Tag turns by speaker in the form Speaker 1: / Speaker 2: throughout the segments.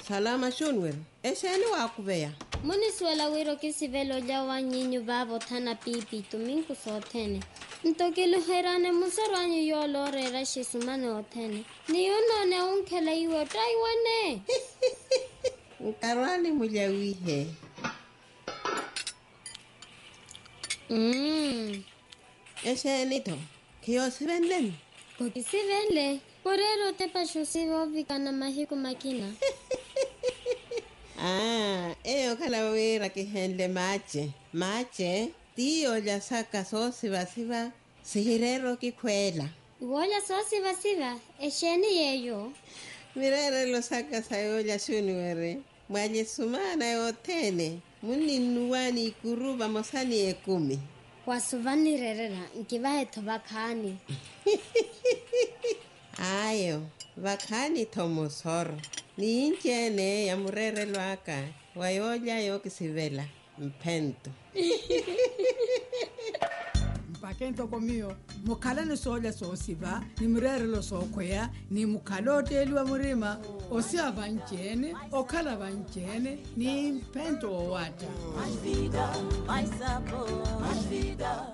Speaker 1: salama shunwer exeni waakuveya
Speaker 2: munisuela wiro ke sivelo ja wa nyinyu va vothana pipi tuminku soothene ntokiluherane musarwanyu yoolorera xisumane othene niyunone unkhela iwe taiwane
Speaker 1: nkarwani mulyawihe
Speaker 2: mm.
Speaker 1: exeni to khiyosivenleni
Speaker 2: kokisivenle porero tepaxo sivovikana mahiku makina
Speaker 1: ah eyo khala wira kihenle mache mache tiyo lya saka soosivasiva sihirero kikhwela
Speaker 2: iwoolya soosivasiva exeni yeyo
Speaker 1: mirerelo saka sayo lya xuniwere mwalyesumana yothene muninnuwani ikuruva mosani ekumi
Speaker 2: wasuvanirerera nkivahetho vakhani
Speaker 1: ayo vakhani thomosoro niinceene ya murerelwaka wayolya yokisivela mphento
Speaker 3: mpakento komiyo mukhala ni soolya soosiva ni murerelo sookhweya ni mukhala oteeliwa murima osiya vanceene okhala vanceene ni mphento owata
Speaker 4: Mais vida, mais sabor, mais vida.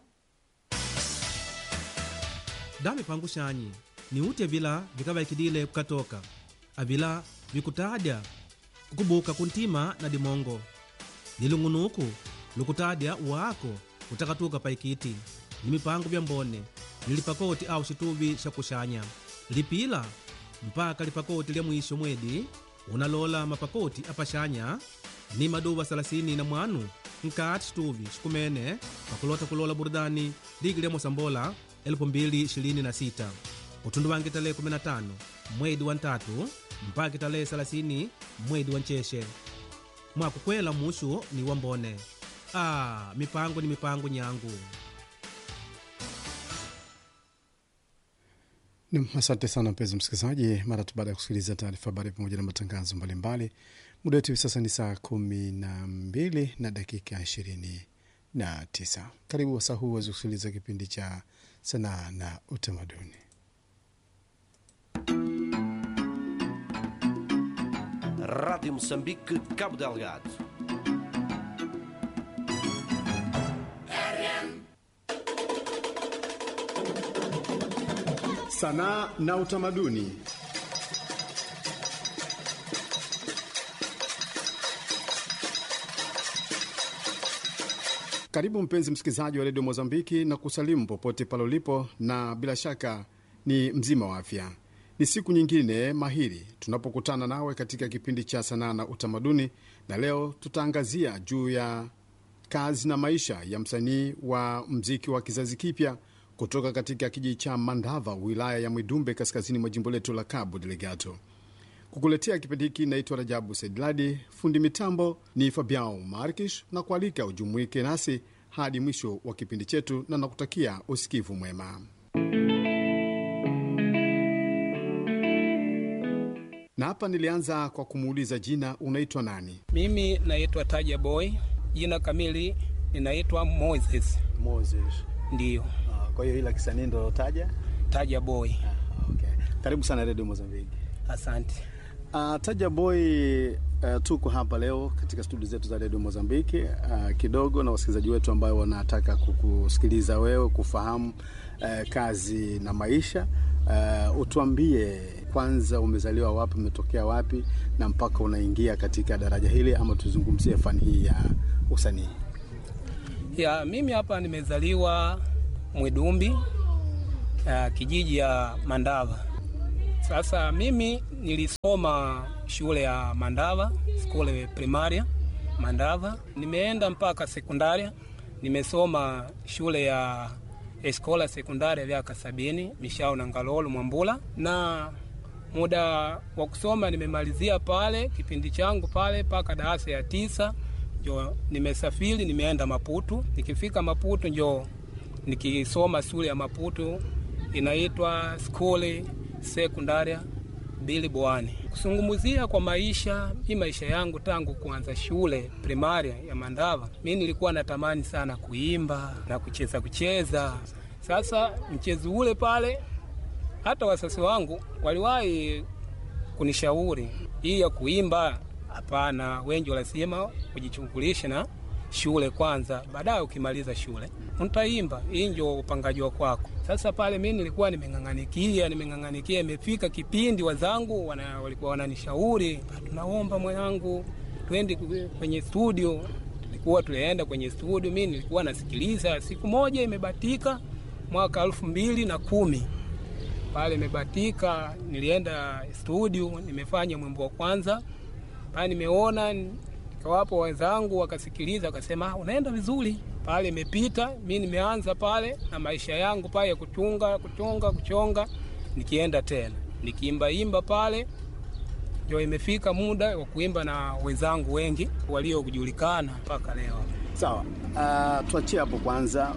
Speaker 5: dami pangu xanyi ni utya vila vikavaikidile kukatoka avila vikutadya kukubuka kuntima na dimongo ni lung'unuku lukutadya waako kutakatuka paikiti ni mipango vya mbone ni lipakoti au xituvi xa kuxanya lipila mpaka lipakoti lya mwisho mwedi unalola mapakoti apaxanya ni maduva 30 na mwanu nkati xituvi xikumene pakulota kulola burudani ligi lya mosambola 2026 utundu wange tarehe 15 mwedi wa ntatu mpaka tarehe 30 mwedi wa nchexe mwakukwela mushu ni wambone a mipango ni mipango nyangu
Speaker 6: Nam, asante sana mpenzi msikilizaji. Mara tu baada ya kusikiliza taarifa habari pamoja na matangazo mbalimbali, muda wetu hivi sasa ni saa kumi na mbili na dakika ishirini na tisa. Karibu wasaa huu waweze kusikiliza kipindi cha sanaa na utamaduni.
Speaker 7: Rádio Moçambique, Cabo Delgado.
Speaker 6: Sanaa na utamaduni. Karibu mpenzi msikilizaji wa redio Mozambiki na kusalimu popote pale ulipo, na bila shaka ni mzima wa afya. Ni siku nyingine mahiri tunapokutana nawe katika kipindi cha sanaa na utamaduni, na leo tutaangazia juu ya kazi na maisha ya msanii wa mziki wa kizazi kipya kutoka katika kijiji cha Mandava, wilaya ya Mwidumbe, kaskazini mwa jimbo letu la Cabo Delgado. Kukuletea kipindi hiki naitwa Rajabu Saidladi, fundi mitambo ni Fabiao Markish, na kualika ujumuike nasi hadi mwisho wa kipindi chetu, na nakutakia usikivu mwema. Na hapa nilianza kwa kumuuliza jina, unaitwa nani?
Speaker 8: Mimi naitwa Taja Boy, jina kamili ninaitwa Moses.
Speaker 6: Moses.
Speaker 8: Ndiyo,
Speaker 6: Kwa hiyo ila kisanii ndo taja.
Speaker 8: Taja Boy.
Speaker 6: Okay. Karibu sana redio Mozambiki.
Speaker 8: Asante.
Speaker 6: Uh, Taja Boy, uh, tuko hapa leo katika studio zetu za redio Mozambiki uh, kidogo na wasikilizaji wetu ambao wanataka kukusikiliza wewe, kufahamu uh, kazi na maisha uh, utuambie kwanza, umezaliwa wapi, umetokea wapi na mpaka unaingia katika daraja hili, ama tuzungumzie fani hii ya usanii.
Speaker 8: Ya, mimi hapa nimezaliwa Mwidumbi, uh, kijiji ya Mandava. Sasa mimi nilisoma shule ya Mandava, skule primaria Mandava. Nimeenda mpaka sekundaria, nimesoma shule ya eskola sekundaria vyaka sabini Mishao na Ngalolo Mwambula, na muda wa kusoma nimemalizia pale kipindi changu pale mpaka darasa ya tisa njo nimesafiri nimeenda Maputo. Nikifika Maputo njo nikisoma shule ya Maputo inaitwa skuli sekundaria Bili Bwani. Kusungumuzia kwa maisha, mi maisha yangu tangu kuanza shule primaria ya Mandava, mi nilikuwa natamani sana kuimba na kucheza kucheza. Sasa mchezo ule pale, hata wasasi wangu waliwahi kunishauri hii ya kuimba, hapana, wengi wanasema ujichungulishe na shule kwanza, baadaye ukimaliza shule utaimba. Hii ndio upangaji wa kwako. Sasa pale mi nilikuwa nimeng'ang'anikia, nimeng'ang'anikia, imefika kipindi wazangu wana, walikuwa wananishauri, tunaomba mwanangu, twende kwenye studio. Tulikuwa tulienda kwenye studio, mi nilikuwa nasikiliza. Siku moja imebatika mwaka elfu mbili na kumi pale imebatika, nilienda studio, nimefanya mwimbo wa kwanza pale, nimeona nikawapo wenzangu wakasikiliza, wakasema "Ah, unaenda vizuri pale. Imepita mi nimeanza pale na maisha yangu pale ya kuchunga kuchonga kuchonga, nikienda tena nikiimbaimba pale, ndio imefika muda wa kuimba na wenzangu wengi waliojulikana mpaka leo.
Speaker 6: Sawa, uh, tuachie hapo kwanza.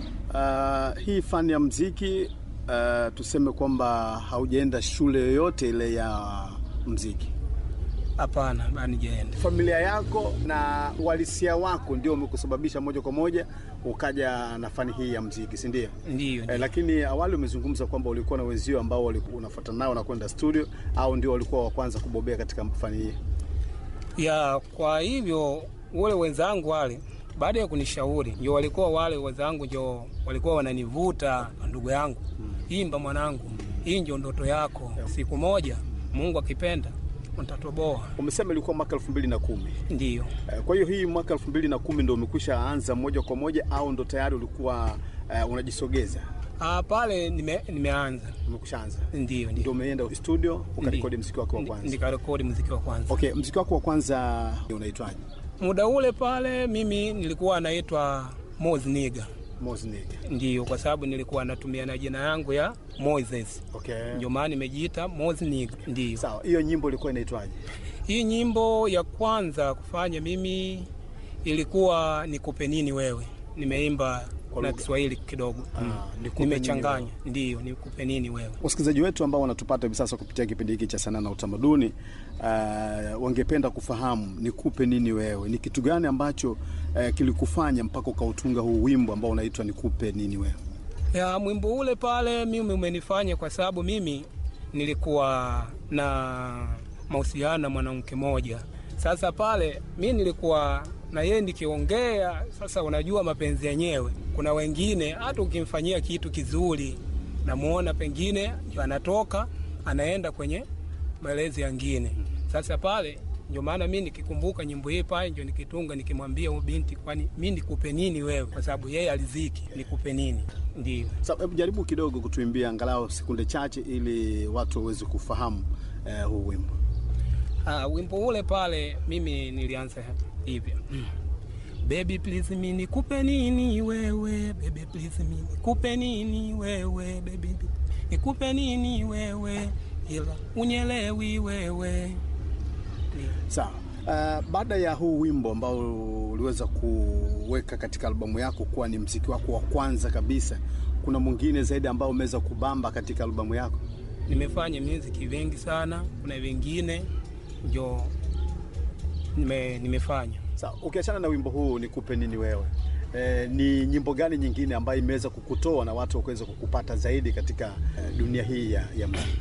Speaker 6: Uh, hii fani ya mziki uh, tuseme kwamba haujaenda shule yoyote ile ya mziki.
Speaker 8: Hapana, banijaenda
Speaker 6: Familia yako na uhalisia wako ndio umekusababisha moja kwa moja ukaja na fani hii ya mziki, si ndio?
Speaker 8: ndiyo,
Speaker 6: Eh, lakini awali umezungumza kwamba ulikuwa na wenzio ambao walikuwa unafuatana nao na kwenda studio, au ndio walikuwa wa kwanza kubobea katika fani hii?
Speaker 8: ya kwa hivyo wale wenzangu wale baada ya kunishauri ndio walikuwa wale wenzangu ndio walikuwa wananivuta, ndugu yangu, imba mwanangu, hii ndio ndoto yako, siku moja Mungu akipenda utatoboa.
Speaker 6: Umesema ilikuwa mwaka elfu mbili na kumi.
Speaker 8: Ndiyo,
Speaker 6: Eh, Kwa hiyo hii mwaka elfu mbili na kumi ndo umekwisha anza moja kwa moja au ndo tayari ulikuwa uh, unajisogeza?
Speaker 8: ah, pale nime, nimeanza.
Speaker 6: Umekwisha anza,
Speaker 8: Ndiyo,
Speaker 6: ndio
Speaker 8: ndiyo,
Speaker 6: umeenda studio ukarekodi
Speaker 8: Ndi-
Speaker 6: mziki wako wa
Speaker 8: Ndi-
Speaker 6: kwanza?
Speaker 8: nikarekodi muziki wa kwanza.
Speaker 6: Okay, mziki wako wa kwanza unaitwaje?
Speaker 8: Muda ule pale mimi nilikuwa naitwa Mozniga,
Speaker 6: Mosnik.
Speaker 8: ndiyo, kwa sababu nilikuwa natumia na jina yangu ya Moses,
Speaker 6: Okay.
Speaker 8: ndio maana nimejiita Mozniga, ndiyo.
Speaker 6: Sawa, hiyo nyimbo ilikuwa inaitwaje?
Speaker 8: Hii nyimbo ya kwanza kufanya mimi ilikuwa nikupe nini wewe, nimeimba
Speaker 6: Kwa
Speaker 8: na
Speaker 6: lugha.
Speaker 8: Kiswahili kidogo
Speaker 6: Ah,
Speaker 8: mm.
Speaker 6: Nikupe
Speaker 8: nimechanganya,
Speaker 6: Nini
Speaker 8: ndiyo, nikupe nini wewe.
Speaker 6: Wasikilizaji wetu ambao wanatupata hivi sasa kupitia kipindi hiki cha sanaa na utamaduni uh, wangependa kufahamu nikupe nini wewe, ni kitu gani ambacho uh, kilikufanya mpaka ukautunga huu wimbo ambao unaitwa nikupe nini wewe?
Speaker 8: ya mwimbo ule pale mimi umenifanya kwa sababu mimi nilikuwa na mahusiano na mwanamke moja. Sasa pale mi nilikuwa na yeye nikiongea, sasa unajua mapenzi yenyewe, kuna wengine hata ukimfanyia kitu kizuri, namuona pengine ndio anatoka anaenda kwenye maelezi yangine. Sasa pale ndio maana mi nikikumbuka nyimbo hii pale ndio nikitunga nikimwambia huyu binti, kwani mi nikupe nini wewe, kwa sababu yeye aliziki, nikupe nini? Ndio.
Speaker 6: Sasa hebu jaribu kidogo kutuimbia angalau sekunde chache ili watu waweze kufahamu uh, huu wimbo.
Speaker 8: Ah, wimbo ule pale mimi nilianza hivyo. Baby please mi nikupe nini wewe, baby please mi nikupe nini wewe, baby nikupe nini wewe, ila unyelewi wewe. Ndio.
Speaker 6: Sawa. Uh, baada ya huu wimbo ambao uliweza kuweka katika albamu yako kuwa ni mziki wako wa kwanza kabisa, kuna mwingine zaidi ambao umeweza kubamba katika albamu yako?
Speaker 8: Nimefanya muziki vingi sana, kuna vingine ndio nime, nimefanya
Speaker 6: Sawa, ukiachana na wimbo huu nikupe nini wewe, e, ni nyimbo gani nyingine ambayo imeweza kukutoa na watu wakaweza kukupata zaidi katika e, dunia hii ya, ya muziki?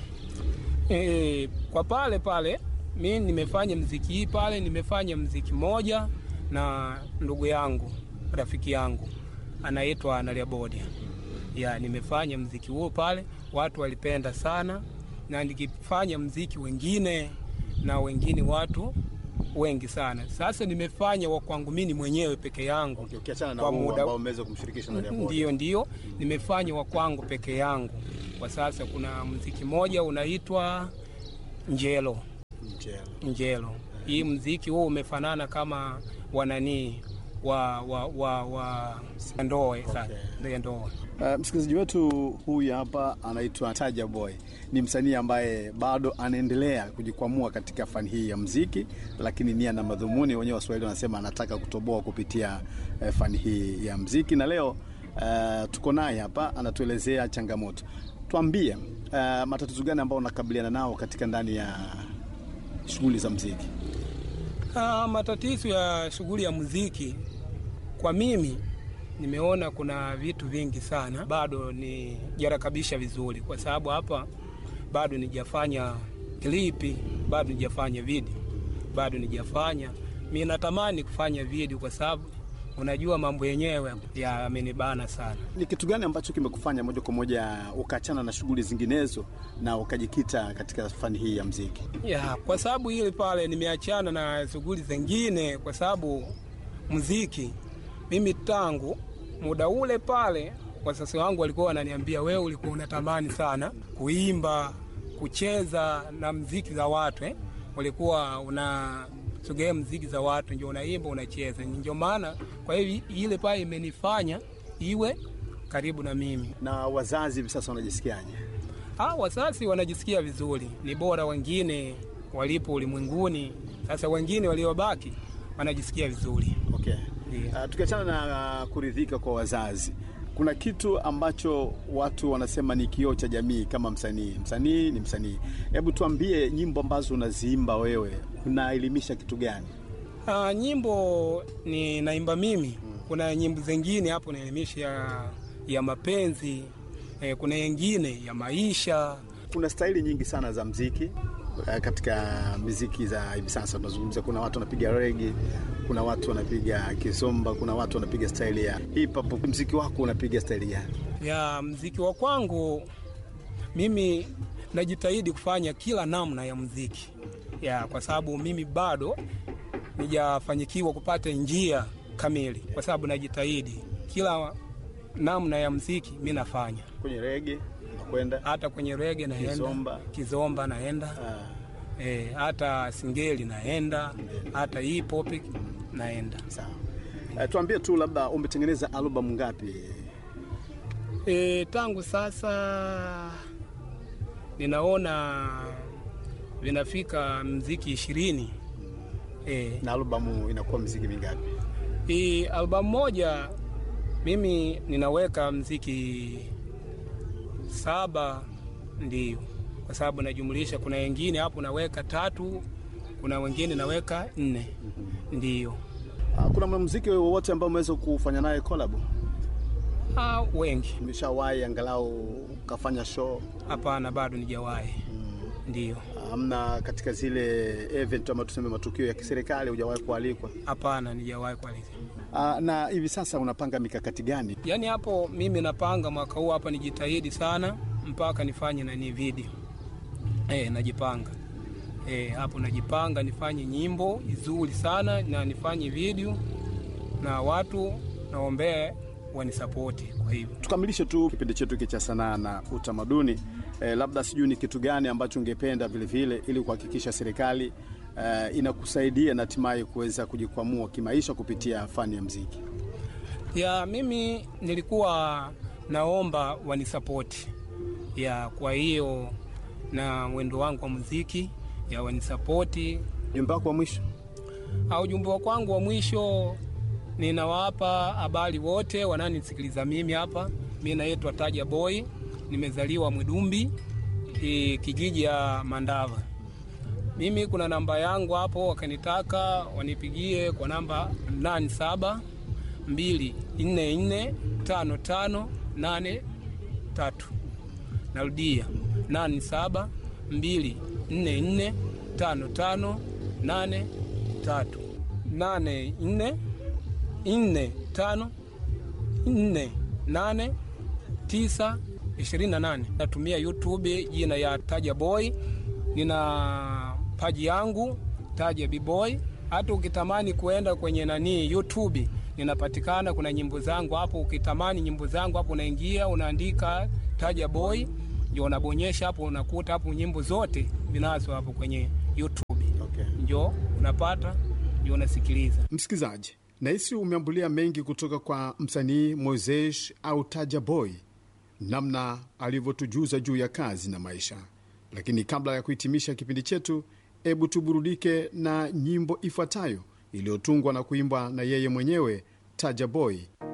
Speaker 8: E, kwa pale pale mi nimefanya mziki hii pale, nimefanya mziki moja na ndugu yangu rafiki yangu anaitwa Analia Bodia ya nimefanya mziki huo pale, watu walipenda sana, na nikifanya mziki wengine na wengine watu wengi sana. Sasa nimefanya wa kwangu mimi mwenyewe peke yangu
Speaker 6: Okay, ukiachana na
Speaker 8: Kwa
Speaker 6: huu
Speaker 8: muda-
Speaker 6: ambao umeweza kumshirikisha na Diamond.
Speaker 8: Ndiyo, ndiyo, nimefanya wa kwangu peke yangu. Kwa sasa kuna mziki moja unaitwa Njelo.
Speaker 6: Njelo.
Speaker 8: Njelo, hii mziki huu umefanana kama wananii wa wa wa wa ndoe sasa, ndio ndoa.
Speaker 6: Uh, msikilizaji wetu huyu hapa anaitwa Taja Boy, ni msanii ambaye bado anaendelea kujikwamua katika fani hii ya mziki, lakini nia na madhumuni, wenyewe Waswahili wanasema anataka kutoboa kupitia uh, fani hii ya mziki, na leo uh, tuko naye hapa anatuelezea changamoto. Tuambie uh, matatizo gani ambayo unakabiliana nao katika ndani ya shughuli za mziki?
Speaker 8: Ah, matatizo ya shughuli ya muziki kwa mimi nimeona kuna vitu vingi sana bado ni jarakabisha vizuri, kwa sababu hapa bado nijafanya klipi bado nijafanya video, bado nijafanya. Mi natamani kufanya video kwa sababu unajua mambo yenyewe yamenibana sana.
Speaker 6: Ni kitu gani ambacho kimekufanya moja kwa moja ukaachana na shughuli zinginezo na ukajikita katika fani hii ya mziki?
Speaker 8: Ya, kwa sababu ile pale nimeachana na shughuli zingine kwa sababu muziki, mimi tangu muda ule pale wazazi wangu walikuwa wananiambia, wewe ulikuwa unatamani sana kuimba, kucheza na mziki za watu eh? Ulikuwa unasogea mziki za watu, ndio unaimba unacheza, ndio maana kwa hiyo ile pale imenifanya iwe karibu na mimi.
Speaker 6: Na wazazi hivi sasa wanajisikiaje?
Speaker 8: Ah, wazazi wanajisikia vizuri, ni bora wengine walipo ulimwenguni, sasa wengine waliobaki wanajisikia vizuri.
Speaker 6: Okay.
Speaker 8: Yeah.
Speaker 6: Uh, tukiachana na uh, kuridhika kwa wazazi, kuna kitu ambacho watu wanasema ni kioo cha jamii kama msanii. Msanii ni msanii. Hebu tuambie, nyimbo ambazo unaziimba wewe unaelimisha kitu gani?
Speaker 8: Ah, nyimbo ni naimba mimi. Kuna nyimbo zingine hapo naelimisha ya, ya mapenzi eh, kuna yengine ya maisha.
Speaker 6: Kuna staili nyingi sana za mziki uh, katika miziki za hivi sasa tunazungumzia, kuna watu wanapiga rege, kuna watu wanapiga kizomba, kuna watu wanapiga staili ya hip hop. Mziki wako unapiga staili gani?
Speaker 8: ya mziki wa kwangu mimi najitahidi kufanya kila namna ya mziki ya, kwa sababu mimi bado nijafanyikiwa kupata njia kamili, kwa sababu najitahidi kila namna ya mziki mi nafanya,
Speaker 6: Kwenye rege unakwenda
Speaker 8: hata kwenye rege naenda,
Speaker 6: Kizomba.
Speaker 8: kizomba naenda
Speaker 6: Ah,
Speaker 8: e, hata singeli naenda, hata hip hop naenda.
Speaker 6: sawa. Uh, tuambie tu labda umetengeneza albamu ngapi?
Speaker 8: E, tangu sasa ninaona vinafika mziki ishirini. E,
Speaker 6: na albamu inakuwa mziki mingapi?
Speaker 8: hii albamu moja mimi ninaweka mziki saba, ndio kwa sababu najumlisha, kuna wengine hapo naweka tatu, kuna wengine naweka nne, ndio
Speaker 6: Uh, kuna mwanamuziki wowote ambao umeweza kufanya naye collab?
Speaker 8: ah, wengi.
Speaker 6: Umeshawahi angalau ukafanya show?
Speaker 8: Hapana, bado nijawahi, ndio
Speaker 6: Amna katika zile event ama tuseme matukio ya kiserikali hujawahi kualikwa?
Speaker 8: hapana, nijawahi kualika.
Speaker 6: Uh, na hivi sasa unapanga mikakati gani?
Speaker 8: Yaani hapo mimi napanga mwaka huu hapa nijitahidi sana mpaka nifanye nani video. Eh, najipanga. Eh, hapo najipanga nifanye nyimbo nzuri sana na nifanye video na watu naombee wanisapoti kwa hivyo.
Speaker 6: Tukamilishe tu kipindi chetu hiki cha sanaa na utamaduni. Eh, labda sijui ni kitu gani ambacho ungependa vile vile ili kuhakikisha serikali eh, inakusaidia na hatimaye kuweza kujikwamua kimaisha kupitia fani ya mziki.
Speaker 8: Ya mimi nilikuwa naomba wanisapoti. Ya kwa hiyo na mwendo wangu wa muziki ya wanisapoti
Speaker 6: Jumba wako wa mwisho
Speaker 8: au ujumbe wa kwangu wa mwisho ninawapa habari wote wananisikiliza mimi hapa. Mi naitwa Taja Boy, nimezaliwa Mwidumbi e, kijiji ya Mandava. Mimi kuna namba yangu hapo, wakanitaka wanipigie kwa namba 87 244 55 83. Narudia 87 244 55 83 nane nne nne tano nne nane tisa ishirini na nane. Natumia YouTube jina ya Taja Boy, nina paji yangu Taja Bboy. Hata ukitamani kuenda kwenye nani YouTube ninapatikana, kuna nyimbo zangu hapo. Ukitamani nyimbo zangu hapo, unaingia unaandika Taja Boy, ndio unabonyesha hapo, unakuta hapo nyimbo zote vinazo hapo kwenye YouTube,
Speaker 6: okay.
Speaker 8: njo unapata, ndio unasikiliza.
Speaker 6: Msikilizaji, nahisi umeambulia mengi kutoka kwa msanii Moises au Taja Boy, namna alivyotujuza juu ya kazi na maisha. Lakini kabla ya kuhitimisha kipindi chetu, hebu tuburudike na nyimbo ifuatayo iliyotungwa na kuimbwa na yeye mwenyewe Taja Boy.